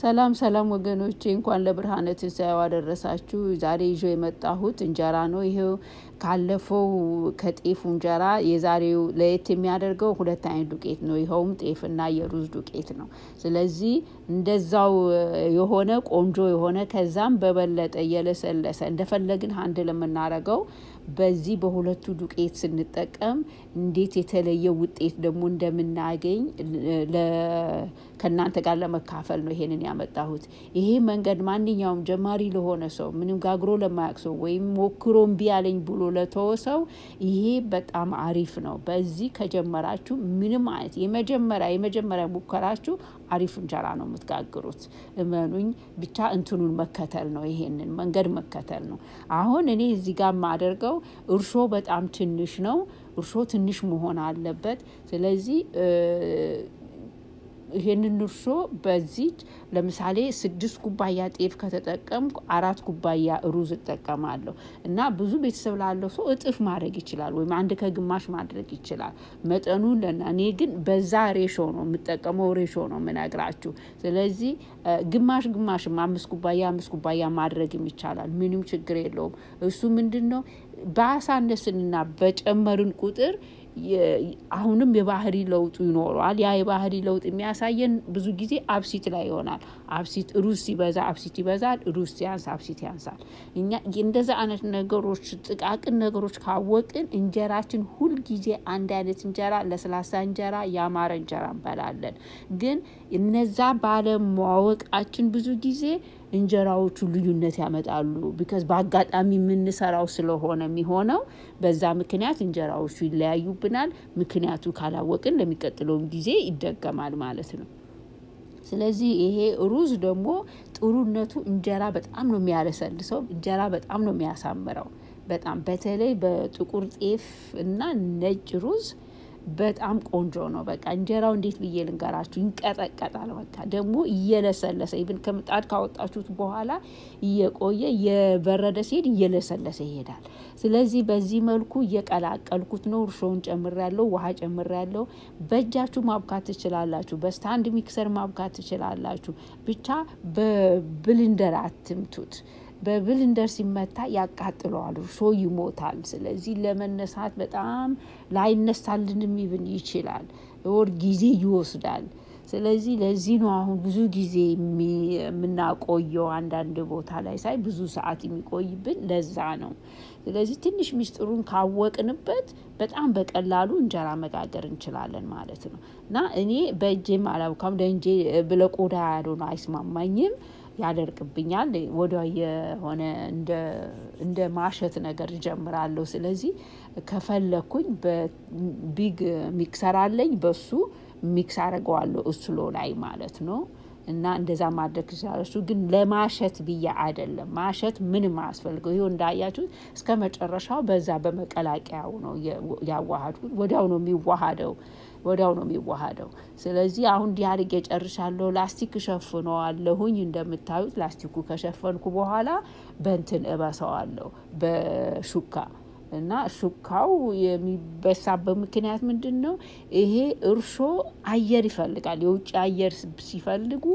ሰላም ሰላም ወገኖቼ እንኳን ለብርሃነ ትንሣኤው አደረሳችሁ። ዛሬ ይዞ የመጣሁት እንጀራ ነው። ይሄው ካለፈው ከጤፉ እንጀራ የዛሬው ለየት የሚያደርገው ሁለት አይነት ዱቄት ነው። ይኸውም ጤፍና የሩዝ ዱቄት ነው። ስለዚህ እንደዛው የሆነ ቆንጆ የሆነ ከዛም በበለጠ እየለሰለሰ እንደፈለግን አንድ ለምናረገው በዚህ በሁለቱ ዱቄት ስንጠቀም እንዴት የተለየ ውጤት ደግሞ እንደምናገኝ ከእናንተ ጋር ለመካፈል ነው ይሄንን ያመጣሁት። ይሄ መንገድ ማንኛውም ጀማሪ ለሆነ ሰው ምንም ጋግሮ ለማያውቅ ሰው ወይም ሞክሮ እምቢ አለኝ ብሎ ለተወ ሰው ይሄ በጣም አሪፍ ነው። በዚህ ከጀመራችሁ ምንም አይነት የመጀመሪያ የመጀመሪያ ሙከራችሁ አሪፍ እንጀራ ነው የምትጋግሩት። እመኑኝ ብቻ እንትኑን መከተል ነው፣ ይሄንን መንገድ መከተል ነው። አሁን እኔ እዚህ ጋር የማደርገው እርሾ በጣም ትንሽ ነው። እርሾ ትንሽ መሆን አለበት። ስለዚህ ይሄንን እርሾ በዚህ ለምሳሌ ስድስት ኩባያ ጤፍ ከተጠቀምኩ አራት ኩባያ ሩዝ እጠቀማለሁ እና ብዙ ቤተሰብ ላለው ሰው እጥፍ ማድረግ ይችላል፣ ወይም አንድ ከግማሽ ማድረግ ይችላል። መጠኑን ለና እኔ ግን በዛ ሬሾ ነው የምጠቀመው፣ ሬሾ ነው የምነግራችሁ። ስለዚህ ግማሽ ግማሽም አምስት ኩባያ አምስት ኩባያ ማድረግም ይቻላል። ምንም ችግር የለውም። እሱ ምንድን ነው ባሳነስንና በጨመርን ቁጥር አሁንም የባህሪ ለውጡ ይኖረዋል። ያ የባህሪ ለውጥ የሚያሳየን ብዙ ጊዜ አብሲት ላይ ይሆናል። አብሲት ሩዝ ሲበዛ አብሲት ይበዛል፣ ሩዝ ሲያንስ አብሲት ያንሳል። እኛ እንደዛ አይነት ነገሮች ጥቃቅን ነገሮች ካወቅን እንጀራችን ሁልጊዜ አንድ አይነት እንጀራ፣ ለስላሳ እንጀራ፣ ያማረ እንጀራ እንበላለን። ግን እነዛ ባለማወቃችን ብዙ ጊዜ እንጀራዎቹ ልዩነት ያመጣሉ። ቢካዝ በአጋጣሚ የምንሰራው ስለሆነ የሚሆነው በዛ ምክንያት እንጀራዎቹ ይለያዩብናል። ምክንያቱ ካላወቅን ለሚቀጥለውም ጊዜ ይደገማል ማለት ነው። ስለዚህ ይሄ ሩዝ ደግሞ ጥሩነቱ እንጀራ በጣም ነው የሚያለሰልሰው፣ እንጀራ በጣም ነው የሚያሳምረው። በጣም በተለይ በጥቁር ጤፍ እና ነጭ ሩዝ በጣም ቆንጆ ነው። በቃ እንጀራው እንዴት ብዬ ልንገራችሁ፣ ይንቀጠቀጣል። በቃ ደግሞ እየለሰለሰ ኢቭን ከምጣድ ካወጣችሁት በኋላ እየቆየ የበረደ ሲሄድ እየለሰለሰ ይሄዳል። ስለዚህ በዚህ መልኩ እየቀላቀልኩት ነው። እርሾውን ጨምሬያለሁ፣ ውሃ ጨምሬያለሁ። በእጃችሁ ማብካት ትችላላችሁ፣ በስታንድ ሚክሰር ማብካት ትችላላችሁ። ብቻ በብልንደር አትምቱት። በብልንደር ሲመታ ያቃጥለዋል፣ እርሾ ይሞታል። ስለዚህ ለመነሳት በጣም ላይነሳልንም ይብን ይችላል፣ ወር ጊዜ ይወስዳል። ስለዚህ ለዚህ ነው አሁን ብዙ ጊዜ የምናቆየው አንዳንድ ቦታ ላይ ሳይ ብዙ ሰዓት የሚቆይብን ለዛ ነው። ስለዚህ ትንሽ ሚስጥሩን ካወቅንበት በጣም በቀላሉ እንጀራ መጋገር እንችላለን ማለት ነው እና እኔ በእጄም አላውካም ለእንጄ ብለቆዳ ያልሆነ አይስማማኝም ያደርቅብኛል። ወደ የሆነ እንደ ማሸት ነገር እጀምራለሁ። ስለዚህ ከፈለኩኝ በቢግ ሚክሰር አለኝ በሱ ሚክስ አደርገዋለሁ እስሎ ላይ ማለት ነው። እና እንደዛ ማድረግ ይችላል። እሱ ግን ለማሸት ብዬ አይደለም። ማሸት ምንም አያስፈልገው። ይኸው እንዳያችሁት እስከ መጨረሻው በዛ በመቀላቀያው ነው ያዋሃድኩት። ወዲያው ነው የሚዋሃደው ወዲያው ነው የሚዋሃደው። ስለዚህ አሁን እንዲህ አድርጌ ጨርሻለሁ። ላስቲክ እሸፍነዋለሁኝ። እንደምታዩት ላስቲኩ ከሸፈንኩ በኋላ በንትን እበሰዋለሁ በሹካ እና ሹካው የሚበሳበት ምክንያት ምንድን ነው? ይሄ እርሾ አየር ይፈልጋል። የውጭ አየር ሲፈልጉ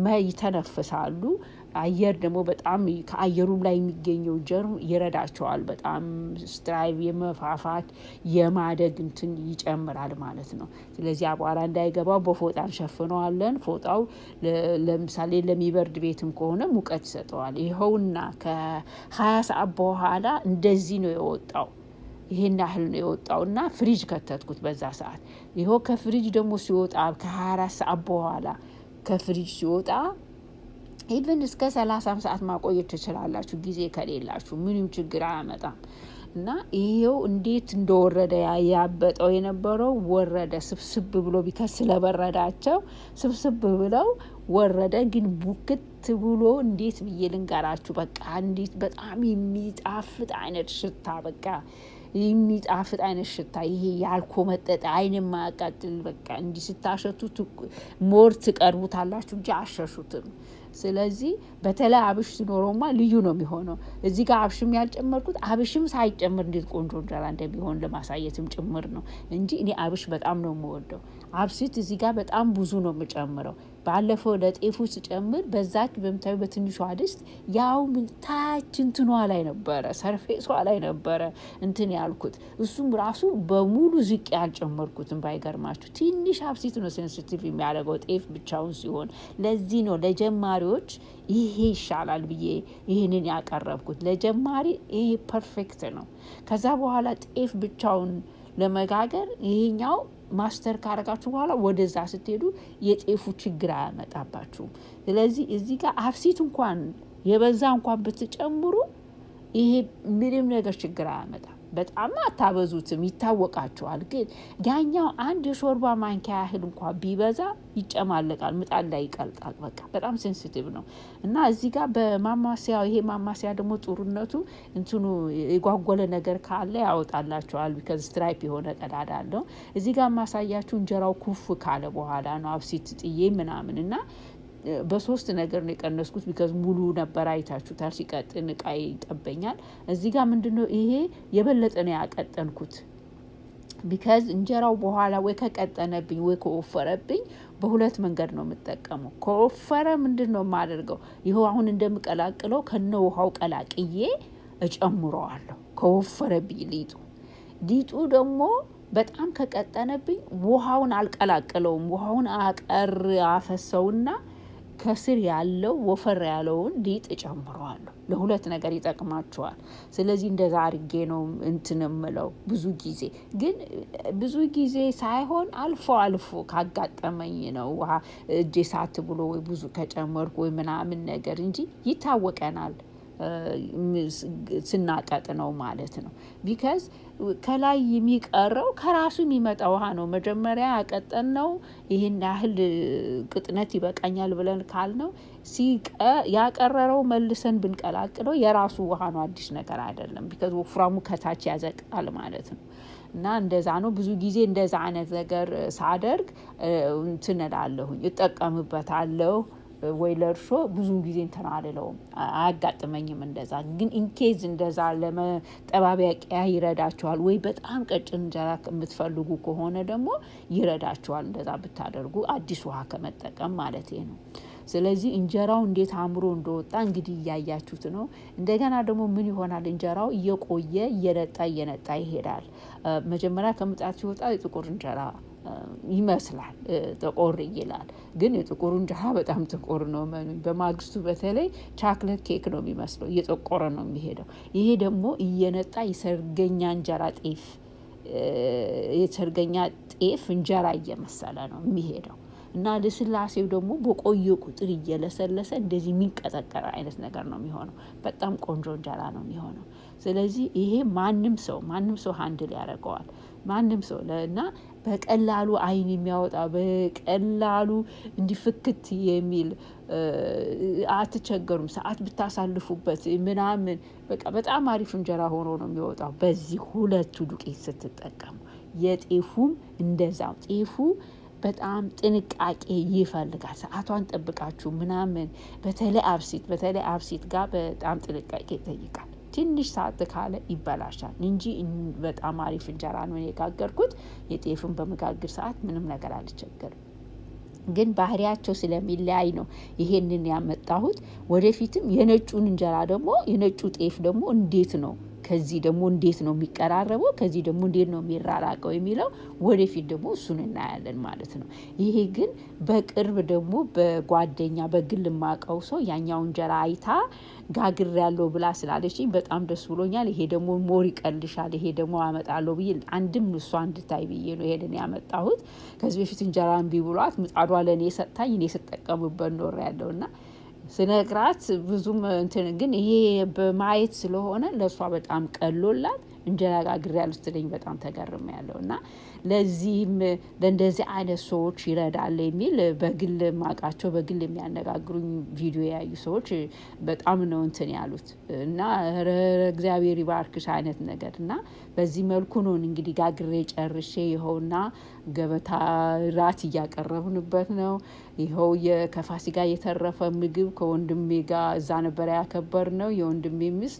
ይተነፍሳሉ። አየር ደግሞ በጣም ከአየሩም ላይ የሚገኘው ጀርም ይረዳቸዋል። በጣም ስትራይቭ የመፋፋት የማደግ እንትን ይጨምራል ማለት ነው። ስለዚህ አቧራ እንዳይገባው በፎጣ እንሸፍነዋለን። ፎጣው ለምሳሌ ለሚበርድ ቤትም ከሆነ ሙቀት ይሰጠዋል። ይኸውና ከሀያ ሰዓት በኋላ እንደዚህ ነው የወጣው። ይሄን ያህል ነው የወጣው እና ፍሪጅ ከተትኩት በዛ ሰዓት። ይኸው ከፍሪጅ ደግሞ ሲወጣ ከሀያ አራት ሰዓት በኋላ ከፍሪጅ ሲወጣ ኢቨን እስከ ሰላሳም ሰዓት ማቆየት ትችላላችሁ፣ ጊዜ ከሌላችሁ ምንም ችግር አያመጣም። እና ይሄው እንዴት እንደወረደ ያበጠው የነበረው ወረደ፣ ስብስብ ብሎ ቢከስ ስለበረዳቸው ስብስብ ብለው ወረደ። ግን ቡክት ብሎ እንዴት ብዬ ልንገራችሁ፣ በቃ እንዴት በጣም የሚጣፍጥ አይነት ሽታ በቃ የሚጣፍጥ አይነት ሽታ ይሄ ያልኮመጠጠ አይን የማያቃጥል በቃ እንዲህ ስታሸቱት ሞር ትቀርቡታላችሁ እንጂ አሸሹትም። ስለዚህ በተለይ አብሽ ሲኖረውማ ልዩ ነው የሚሆነው። እዚህ ጋር አብሽም ያልጨመርኩት አብሽም ሳይጨምር እንዴት ቆንጆ እንጀራ እንደሚሆን ለማሳየትም ጭምር ነው እንጂ እኔ አብሽ በጣም ነው የምወደው። አብሲት እዚህ ጋር በጣም ብዙ ነው የምጨምረው። ባለፈው ለጤፉ ስጨምር በዛች በምታዩ በትንሿ ድስት ያው ታች እንትኗ ላይ ነበረ ሰርፌሷ ላይ ነበረ እንትን ያልኩት እሱም ራሱ በሙሉ ዝቅ ያልጨመርኩትም ባይገርማችሁ ትንሽ አብሲት ነው ሴንሲቲቭ የሚያደርገው ጤፍ ብቻውን ሲሆን፣ ለዚህ ነው ለጀማሪዎች ይሄ ይሻላል ብዬ ይህንን ያቀረብኩት። ለጀማሪ ይሄ ፐርፌክት ነው። ከዛ በኋላ ጤፍ ብቻውን ለመጋገር ይሄኛው ማስተር ካረጋችሁ በኋላ ወደዛ ስትሄዱ የጤፉ ችግር አያመጣባችሁም። ስለዚህ እዚህ ጋር አብሲት እንኳን የበዛ እንኳን ብትጨምሩ ይሄ ምንም ነገር ችግር አያመጣም። በጣም አታበዙትም፣ ይታወቃቸዋል። ግን ያኛው አንድ የሾርባ ማንኪያ ያህል እንኳን ቢበዛ ይጨማለቃል፣ ምጣድ ላይ ይቀልጣል። በቃ በጣም ሴንሲቲቭ ነው እና እዚህ ጋር በማማሰያው ይሄ ማማሰያ ደግሞ ጥሩነቱ እንትኑ የጓጎለ ነገር ካለ ያወጣላቸዋል። ቢከዝ ስትራይፕ የሆነ ቀዳዳ አለው። እዚህ ጋር ማሳያችሁ እንጀራው ኩፍ ካለ በኋላ ነው አብሲት ጥዬ ምናምን እና በሶስት ነገር ነው የቀነስኩት። ቢከዝ ሙሉ ነበር አይታችሁታል። ሲቀጥን እቃ ይጠበኛል። እዚህ ጋር ምንድን ነው ይሄ የበለጠ ነው ያቀጠንኩት። ቢከዝ እንጀራው በኋላ ወይ ከቀጠነብኝ ወይ ከወፈረብኝ በሁለት መንገድ ነው የምጠቀመው። ከወፈረ ምንድን ነው የማደርገው? ይኸው አሁን እንደምቀላቅለው ከነ ውሃው ቀላቅዬ እጨምረዋለሁ። ከወፈረብኝ ሊጡ ሊጡ ደግሞ በጣም ከቀጠነብኝ ውሃውን አልቀላቅለውም። ውሃውን አቀር አፈሰውና ከስር ያለው ወፈር ያለውን ሊጥ እጨምረዋለሁ። ለሁለት ነገር ይጠቅማቸዋል። ስለዚህ እንደዛ አርጌ ነው እንትን እምለው። ብዙ ጊዜ ግን ብዙ ጊዜ ሳይሆን አልፎ አልፎ ካጋጠመኝ ነው ውሃ እጄ ሳት ብሎ ወይ ብዙ ከጨመርኩ ወይ ምናምን ነገር እንጂ ይታወቀናል ስናቀጥ ነው ማለት ነው። ቢካዝ ከላይ የሚቀረው ከራሱ የሚመጣ ውሃ ነው። መጀመሪያ ያቀጠን ነው ይህን ያህል ቅጥነት ይበቃኛል ብለን ካልነው ያቀረረው መልሰን ብንቀላቅለው የራሱ ውሃ ነው፣ አዲስ ነገር አይደለም። ቢካዝ ወፍራሙ ከታች ያዘቃል ማለት ነው። እና እንደዛ ነው። ብዙ ጊዜ እንደዛ አይነት ነገር ሳደርግ እንትን እላለሁኝ እጠቀምበታለሁ ወይ ለእርሾ ብዙ ጊዜ እንትን አልለውም፣ አያጋጥመኝም። እንደዛ ግን ኢንኬዝ እንደዛ ለመጠባበቂያ ይረዳቸዋል። ወይ በጣም ቀጭን እንጀራ የምትፈልጉ ከሆነ ደግሞ ይረዳቸዋል። እንደዛ ብታደርጉ አዲስ ውሃ ከመጠቀም ማለት ነው። ስለዚህ እንጀራው እንዴት አምሮ እንደወጣ እንግዲህ እያያችሁት ነው። እንደገና ደግሞ ምን ይሆናል? እንጀራው እየቆየ እየነጣ እየነጣ ይሄዳል። መጀመሪያ ከምጣድ ሲወጣ የጥቁር እንጀራ ይመስላል ጥቁር ይላል። ግን የጥቁሩ እንጀራ በጣም ጥቁር ነው። መኑ በማግስቱ በተለይ ቻክለት ኬክ ነው የሚመስለው፣ እየጠቆረ ነው የሚሄደው። ይሄ ደግሞ እየነጣ የሰርገኛ እንጀራ ጤፍ የሰርገኛ ጤፍ እንጀራ እየመሰለ ነው የሚሄደው እና ልስላሴው ደግሞ በቆየ ቁጥር እየለሰለሰ እንደዚህ የሚንቀጠቀር አይነት ነገር ነው የሚሆነው። በጣም ቆንጆ እንጀራ ነው የሚሆነው። ስለዚህ ይሄ ማንም ሰው ማንም ሰው ሀንድል ያደርገዋል። ማንም ሰው እና በቀላሉ አይን የሚያወጣ በቀላሉ እንዲፍክት የሚል አትቸገሩም። ሰዓት ብታሳልፉበት ምናምን በቃ በጣም አሪፍ እንጀራ ሆኖ ነው የሚወጣው በዚህ ሁለቱ ዱቄት ስትጠቀሙ። የጤፉም እንደዛው ጤፉ በጣም ጥንቃቄ ይፈልጋል። ሰዓቷን ጠብቃችሁ ምናምን በተለይ አብሲት በተለይ አብሲት ጋር በጣም ጥንቃቄ ይጠይቃል። ትንሽ ሰዓት ካለ ይበላሻል እንጂ በጣም አሪፍ እንጀራ ነው የጋገርኩት። የጤፍን በመጋገር ሰዓት ምንም ነገር አልቸገርም። ግን ባህሪያቸው ስለሚለያይ ነው ይሄንን ያመጣሁት። ወደፊትም የነጩን እንጀራ ደግሞ የነጩ ጤፍ ደግሞ እንዴት ነው ከዚህ ደግሞ እንዴት ነው የሚቀራረበው፣ ከዚህ ደግሞ እንዴት ነው የሚራራቀው የሚለው ወደፊት ደግሞ እሱን እናያለን ማለት ነው። ይሄ ግን በቅርብ ደግሞ በጓደኛ በግል ማቀው ሰው ያኛው እንጀራ አይታ ጋግር ያለው ብላ ስላለችኝ በጣም ደስ ብሎኛል። ይሄ ደግሞ ሞር ይቀልሻል፣ ይሄ ደግሞ አመጣለሁ ብዬ አንድም እሷ እንድታይ ብዬ ነው ይሄንን ያመጣሁት። ከዚህ በፊት እንጀራ እምቢ ብሏት ምጣዷ ለእኔ ሰጥታኝ እኔ ስጠቀምበት ኖር ያለው እና ስነግራት ብዙም እንትን ግን ይሄ በማየት ስለሆነ ለእሷ በጣም ቀሎላት እንጀራ ጋግሬያለሁ ስትለኝ በጣም ተገርም ያለው እና ለዚህም ለእንደዚህ አይነት ሰዎች ይረዳል የሚል በግል ማቃቸው በግል የሚያነጋግሩኝ ቪዲዮ ያዩ ሰዎች በጣም ነው እንትን ያሉት እና እግዚአብሔር ይባርክሽ አይነት ነገር እና በዚህ መልኩ ነው እንግዲህ ጋግሬ ጨርሼ ይኸውና ገበታ ራት እያቀረብንበት ነው። ይኸው ከፋሲካ የተረፈ ምግብ ከወንድሜ ጋር እዛ ነበረ ያከበር ነው የወንድሜ ሚስት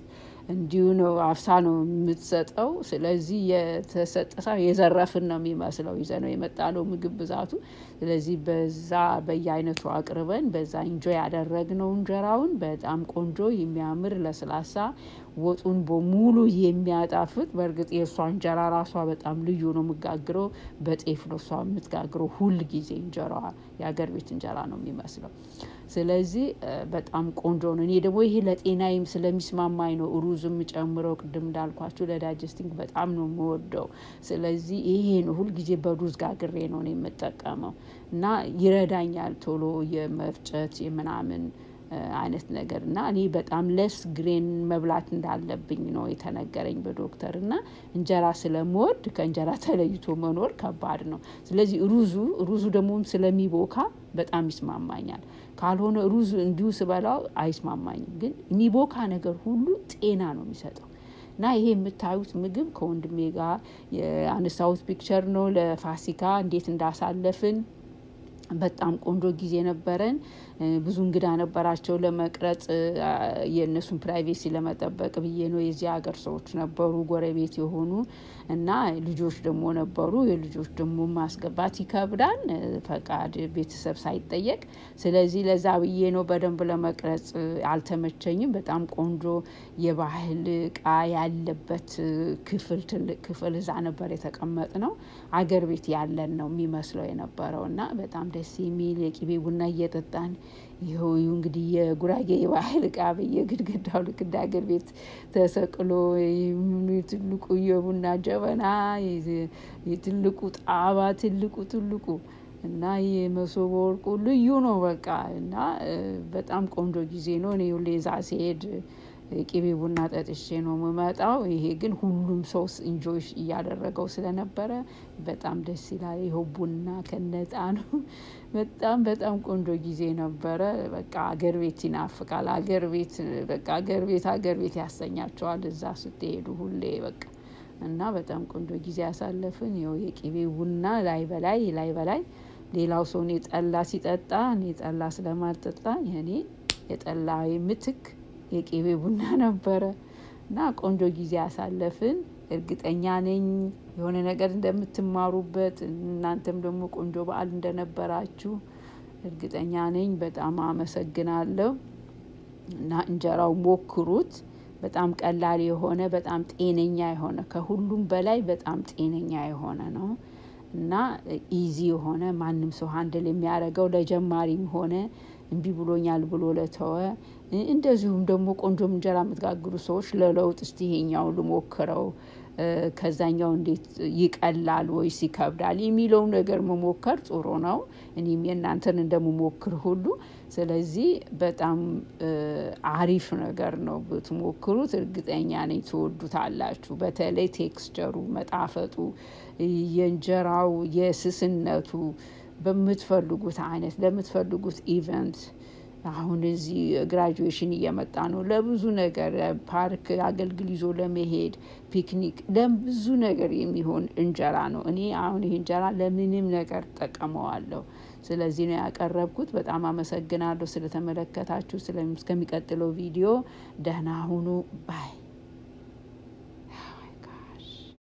እንዲሁ ነው አፍሳ ነው የምትሰጠው። ስለዚህ የተሰጠ ሰው የዘረፍን ነው የሚመስለው ይዘነው የመጣነው ምግብ ብዛቱ። ስለዚህ በዛ በየአይነቱ አቅርበን በዛ ኢንጆይ ያደረግነው እንጀራውን በጣም ቆንጆ የሚያምር ለስላሳ ወጡን በሙሉ የሚያጣፍጥ በእርግጥ የእሷ እንጀራ ራሷ በጣም ልዩ ነው። የምጋግረው በጤፍ ነው እሷ የምትጋግረው ሁል ጊዜ እንጀራዋ የሀገር ቤት እንጀራ ነው የሚመስለው። ስለዚህ በጣም ቆንጆ ነው። እኔ ደግሞ ይሄ ለጤናዬም ስለሚስማማኝ ነው ሩዝም ጨምረው ቅድም እንዳልኳችሁ ለዳይጀስቲንግ በጣም ነው የምወደው። ስለዚህ ይሄ ነው ሁልጊዜ በሩዝ ጋግሬ ነው እኔ የምጠቀመው እና ይረዳኛል ቶሎ የመፍጨት የምናምን አይነት ነገር እና እኔ በጣም ለስ ግሬን መብላት እንዳለብኝ ነው የተነገረኝ በዶክተር እና እንጀራ ስለምወድ ከእንጀራ ተለይቶ መኖር ከባድ ነው። ስለዚህ ሩዙ ሩዙ ደግሞ ስለሚቦካ በጣም ይስማማኛል። ካልሆነ ሩዝ እንዲሁ ስበላው አይስማማኝም። ግን የሚቦካ ነገር ሁሉ ጤና ነው የሚሰጠው። እና ይሄ የምታዩት ምግብ ከወንድሜ ጋር የአነሳሁት ፒክቸር ነው ለፋሲካ እንዴት እንዳሳለፍን በጣም ቆንጆ ጊዜ ነበረን። ብዙ እንግዳ ነበራቸው ለመቅረጽ የእነሱን ፕራይቬሲ ለመጠበቅ ብዬ ነው የዚህ ሀገር ሰዎች ነበሩ ጎረቤት የሆኑ እና ልጆች ደግሞ ነበሩ የልጆች ደግሞ ማስገባት ይከብዳል ፈቃድ ቤተሰብ ሳይጠየቅ ስለዚህ ለዛ ብዬ ነው በደንብ ለመቅረጽ አልተመቸኝም። በጣም ቆንጆ የባህል እቃ ያለበት ክፍል ትልቅ ክፍል እዛ ነበር የተቀመጥነው። አገር ቤት ያለን ነው የሚመስለው የነበረው እና በጣም ደስ የሚል የቅቤ ቡና እየጠጣን ይኸው እንግዲህ የጉራጌ የባህል እቃ በየግድግዳው ልክ እንደ ሀገር ቤት ተሰቅሎ ትልቁ የቡና ጀበና የትልቁ ጣባ ትልቁ ትልቁ እና የመሶበ ወርቁ ልዩ ነው። በቃ እና በጣም ቆንጆ ጊዜ ነው። እኔ ሁሌ እዛ ሲሄድ ቅቤ ቡና ጠጥቼ ነው የምመጣው። ይሄ ግን ሁሉም ሰው ኢንጆይ እያደረገው ስለነበረ በጣም ደስ ይላል። ይኸው ቡና ከነጣኑ በጣም በጣም ቆንጆ ጊዜ ነበረ። በቃ አገር ቤት ይናፍቃል አገር ቤት በቃ አገር ቤት አገር ቤት ያሰኛቸዋል እዛ ስትሄዱ ሁሌ በቃ እና በጣም ቆንጆ ጊዜ ያሳለፍን። ይኸው የቅቤ ቡና ላይ በላይ ላይ በላይ ሌላው ሰው እኔ ጠላ ሲጠጣ እኔ ጠላ ስለማልጠጣ እኔ የጠላ ምትክ የቅቤ ቡና ነበረ። እና ቆንጆ ጊዜ ያሳለፍን እርግጠኛ ነኝ የሆነ ነገር እንደምትማሩበት እናንተም ደግሞ ቆንጆ በዓል እንደነበራችሁ እርግጠኛ ነኝ። በጣም አመሰግናለሁ። እና እንጀራው ሞክሩት በጣም ቀላል የሆነ በጣም ጤነኛ የሆነ ከሁሉም በላይ በጣም ጤነኛ የሆነ ነው። እና ኢዚ የሆነ ማንም ሰው ሃንድል የሚያደርገው ለጀማሪም ሆነ እምቢ ብሎኛል ብሎ ለተወ እንደዚሁም ደግሞ ቆንጆም እንጀራ የምትጋግሩ ሰዎች ለለውጥ እስቲ ይሄኛውን ልሞክረው ከዛኛው እንዴት ይቀላል ወይስ ይከብዳል የሚለው ነገር መሞከር ጥሩ ነው። እኔም የእናንተን እንደምሞክር ሁሉ ስለዚህ በጣም አሪፍ ነገር ነው ብትሞክሩት እርግጠኛ ነኝ ትወዱታላችሁ። በተለይ ቴክስቸሩ መጣፈጡ የእንጀራው የስስነቱ በምትፈልጉት አይነት ለምትፈልጉት ኢቨንት አሁን እዚህ ግራጁዌሽን እየመጣ ነው ለብዙ ነገር ፓርክ አገልግል ይዞ ለመሄድ ፒክኒክ ለብዙ ነገር የሚሆን እንጀራ ነው። እኔ አሁን ይሄ እንጀራ ለምንም ነገር እጠቀመዋለሁ። ስለዚህ ነው ያቀረብኩት በጣም አመሰግናለሁ ስለተመለከታችሁ እስከሚቀጥለው ቪዲዮ ደህና ሁኑ ባይ